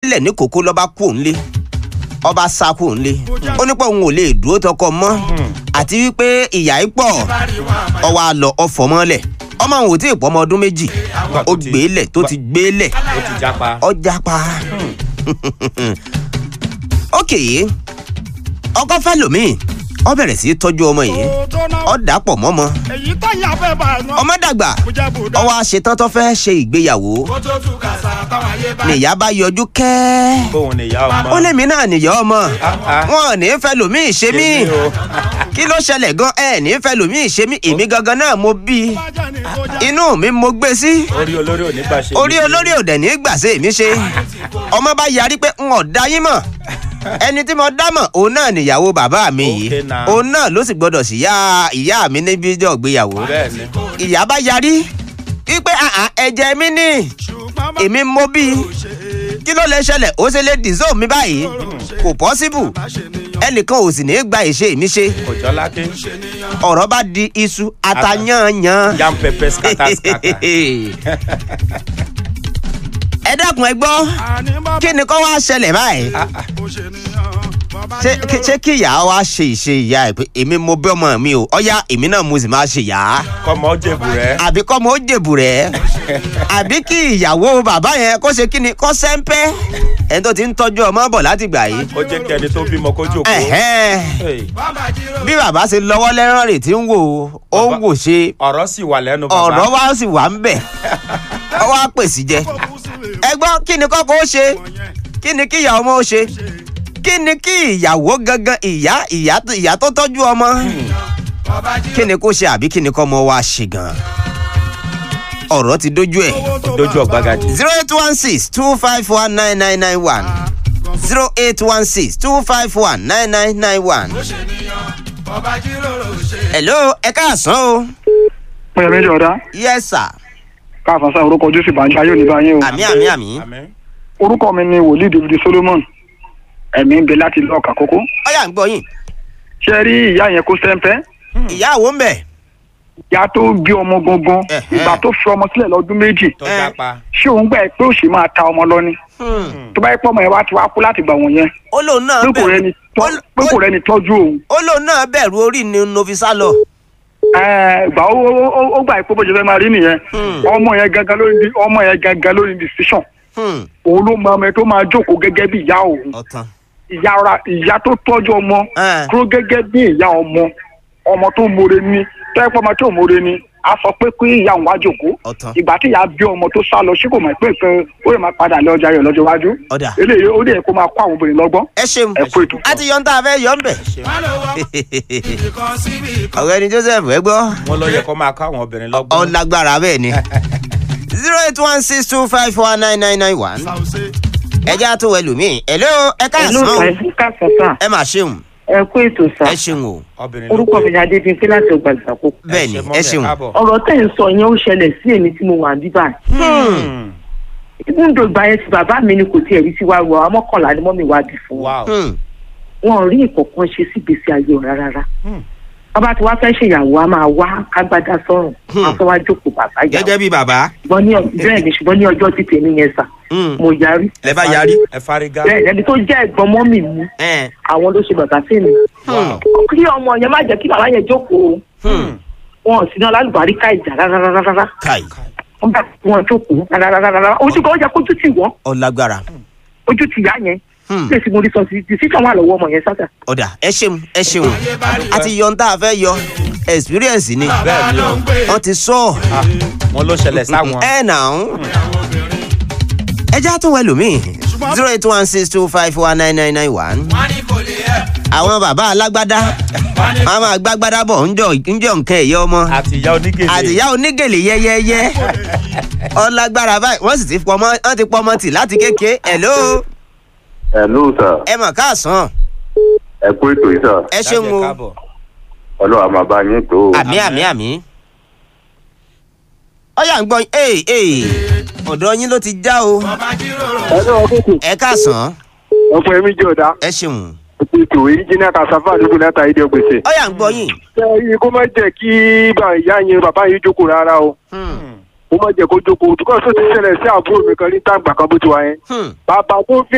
lẹ̀ ní kókó lọ́ba kú òun lé ọba sá kú òun lé ó ní pé òun ò lè dúró tọkọ mọ́ àti wípé ìyá yìí pọ̀ ọwọ́ àlọ́ ọ̀fọ̀ mọ́lẹ̀ ọmọ òun ò tí ì pọ́ ọmọ ọdún méjì ó gbé lẹ̀ tó ti gbé lẹ̀ ó ti jápa. ọjà pa ok ọkọ fẹ́ lòmíì ọ bẹ̀rẹ̀ sí í tọ́jú ọmọ yìí ọ dàpọ̀ mọ́mọ èyí tó yà fẹ́ bá a nù. ọmọ dàgbà ọwọ́ àṣetán tó fẹ́ ṣe ìgbéyàwó kó tó tú kàṣà táwọn ayé bá. nìyá bá yọjú kẹ́ẹ́ bóun ni ìyá ọmọ. ó lèmi náà nìyá ọmọ ah. wọn ò ní fẹ́ lòmíì ṣe mí Ṣe mí o. kí ló ṣẹlẹ̀ gan ẹ ní fẹ́ lòmíì ṣe mí èmi gangan náà mo bí i bájá ni kó já. inú mi mo gbé sí orí olórí ò ní gbà ṣe. orí olórí òdẹ ní gbàṣẹ mi ṣe ọmọ bá yarí pé n ò dá yín mọ̀ ẹni tí mo dá mọ̀ òun náà nìyàwó bàbá mi yìí Okay now. òun náà ló sì gbọdọ̀ sí ìyá ìyá mi níbi ìjọ ìgbéyàwó bẹ́ẹ̀ni. ìyá bá yarí wípé àhà ẹ̀jẹ̀ mi ní ṣùgbọ́n bá èmi mo bí i ṣe é kí ló lè ṣẹlẹ̀ ó ṣe lè dìzó mi báyìí kò pọ́síbù bá ṣe níyàn. ẹnìkan ò sì ní í gba ìṣe mi ṣe kò jọ lákè. ọ̀rọ̀ bá di iṣu atayanyan. yam pepper scatter scatter. ẹ dákun ẹ gbọ́ àní bàbá kí ni kó wá ṣẹlẹ̀ báyìí kò ṣe níyàn. bàbá ṣé jíròrò. kí- ṣé kí ìyá wa ṣe ìṣe ìyá ẹ pé èmi mo bí ọmọ mi o ọyá èmi náà mo sì máa ṣe ìyá kọ́mọ ó jèbù rẹ̀. àbí kọ́ mo ó jèbù rẹ̀ àbí kí ìyàwó bàbá yẹn kó ṣe kí ni kó sẹ́ńpẹ́ ẹni tó ti ń tọ́jú ọmọ bọ̀ láti gbà yìí ó jẹ́ kí ẹni tó bímọ kó jòkó. Ẹ̀hẹ́n. Hey, bàbá jíròrò. bí bàbá ṣe lọ́wọ́ lẹ́rán rè tí ń wò ó ń Bàbá- wò ṣe ọ̀rọ̀ sì wà lẹ́nu bàbá. ọ̀rọ̀ wa sì wà ń bẹ̀ ọ wá pèsè jẹ kó kú sílẹ̀ ẹ gbọ́ kí ni kọ́kọ́ ó ṣe wọ̀nyẹn. kí ni kí ìyá ọmọ ó ṣe kí ni kí ìyàwó gangan ìyá ìyá tó- ìyá tó tọ́jú ọmọ bàbá kí jíròrò. ni kó ṣe àbí kí ni kọ́ ọmọ wa ṣe gan ọ̀rọ̀ ti dójú ẹ̀ owó tó dojú bá bá ọ̀gbagadì. zero eight one six two five one nine nine nine one zero eight one six two five one nine nine nine one. ó ṣe níyàn. bàbá jíròrò ṣe. hello ẹ káàsán o pẹ̀lú méjì ọ̀dá yes sir káàfin sáà orúkọ jésù ìbànújẹ́ ayé òní báyìí o. àmì àmì àmì Àmín. orúkọ mi ni wòlíì david solomon ẹ̀mí ń bẹ láti ilé ọ̀kà kókó. ọyà ń gbọ́ yín ṣé ẹ rí ìyá yẹn kó sẹ́ńpẹ́ ìyá àwọn ń bẹ̀ ìyá tó bí ọmọ gangan Ẹ̀hẹ́. ìgbà tó fi ọmọ sílẹ̀ lọ́dún méjì tó Eh. jápa. ṣé òun gbà pé òṣì máa ta ọmọ lọ ni tó bá yẹ pé ọmọ yẹn wá ti wá kú láti gbà wọ̀n yẹn ó lóun náà pé kò rẹni tọ́- ó- pé kò rẹni tọ́jú òun ó lóun náà bẹ̀rù orí ni novisa lọ. Ẹ, ìgbà ó ó- ó- ó gbà pé bó ṣe fẹ́ máa rí nìyẹn ọmọ yẹn gangan lórí di- ọmọ yẹn gangan lórí decision Hmm, òun ló mọ ọmọ yẹn tó máa jókòó gẹ́gẹ́ bí ìyá òun ọ̀tàn. ìyá ra ìyá tó tọ́jú ọmọ Eh. dúró gẹ́gẹ́ bí ìyá ọmọ ọmọ tó more ni tẹ́pọ̀ ọmọ tó more ni a sọ pé kí ìyá òun wá jòkó Ọ̀tàn. ìgbà tí ìyá bí ọmọ tó sá lọ sí kò mọ̀ pé nǹkan ó lè máa padà lé ọjà rẹ̀ lọ́jọ́ iwájú Ọ̀dà. eléyìí ó lè kó máa kó àwọn obìnrin lọ́gbọ́n ẹ ṣeun ẹ kú ètò. a ti yọ ń tá a fẹ́ yọ ń bẹ̀. má lọ wá ibì kan síbì kan. ọ̀rẹ́ ni joseph ẹ gbọ́ wọn ló yẹ kó máa kọ́ àwọn obìnrin lọ́gbọ́n. ọ̀làgbára bẹ́ẹ̀ ni zero eight one six two five four nine nine nine one ṣàwùṣe. ẹ já tó wẹ̀ lómi hello ẹ Hello, káàsán o sir. káàsán sà. ẹ mà ṣeun ẹ kú ètò sà. ẹ ṣeun o obìnrin ló orúkọ pé. mi ni adébíyí láti ọgbà ìgbàkó. bẹ́ẹ̀ ni ṣe ẹ mọ́mì, ṣeun káàbọ̀. ọ̀rọ̀ tẹ̀ ń sọ yẹn ó ṣẹlẹ̀ sí èmi tí mo wà ní báyìí. Hmm. ibùdó ìgbà yẹn ti bàbá mi ni kò tiẹ̀ rí sí wa rọ àwọn mọ́kànlá ni mọ́mì wa bì fún wa. wow. Hmm, wọn ò rí ìkọ̀kan ṣe sí ìgbésí ayé ọ̀ rárá. Hmm. bàbá tí wàá fẹ́ ṣèyàwó a máa wá kágbádá sọ́run Hmm. a fẹ́ wá jókòó bàbá yà gẹ́gẹ́ bí bàbá ṣùgbọ́n ní ọ- bẹ́ẹ̀ ni ṣùgbọ́n ní ọjọ́ tí tèmi yẹn sà Hmm, mo yarí. lẹ bá yarí ẹ fárígá. bẹ́ẹ̀ ẹni tó jẹ́ ẹ̀gbọ́n mọ́mì mi ẹ àwọn ló ṣe bàbá fèmí. wow. kí ọmọ yẹn má jẹ́ kí bàbá yẹn jókòó Hmm, wọn ò sí náà lálùbárí ká ìjà rárá káì wọn bá wọn jókòó rárá ojú kan ó jẹ kójú tì wọn ọ̀làgbára ojú tì yá yẹn Hmm, lè sí mo rí sọ sí decision wà lọ́wọ́ ọmọ yẹn sáta. ọ̀dà ẹ ṣeun ẹ ṣeun a ti yọ ń tá a fẹ́ yọ experience ni bẹ́ẹ̀ ni o. wọ́n ti sọ Ah, wọn ló ṣẹlẹ̀ sáwọn. ẹ nà ń ẹ já tó wẹ̀ lómi zero eight one six two five four nine nine nine one wọ́n ní kò lè ẹ̀. àwọn bàbá alágbádá wọn máa gbágbádá bọ̀ ńjọ ńjọ nǹkan ẹ̀yẹ ọmọ àti ìyá onígèlè. àtìyá onígèlè yẹ́yẹ́yẹ́ ọlágbára báyìí wọ́n sì ti pọmọ wọ́n ti pọmọ tì láti kéke hello Hello sir, ẹ mọ̀ káàsán ẹ kú ètò yìí sir, ẹ ṣeun o káàbọ̀. ọlọ́run á máa bá yín tó o. àmì àmì àmì ọyà ń gbọ́ ee ee ọ̀dọ̀ yín ló ti já o bàbá jíròrò. ẹ̀rọ ọkùnkùn ẹ káàsán ọ̀pọ̀ ẹ̀mí jẹ́ ọ̀dá ẹ ṣeun ètò engineer kasafa àdúgbò láta ìdí ọgbẹ̀sẹ̀. ọyà ń gbọ́ yín ṣé iye kó má jẹ́ kí bá ìyá yẹn bàbá yẹn jókòó rárá o Hmm, kó má jẹ́ kó jókòó tukọ̀ tó ti ṣẹlẹ̀ sí àbúrò mi kan ní tàǹgbà kan bó ti wá yẹn. hmm. bàbá tó fi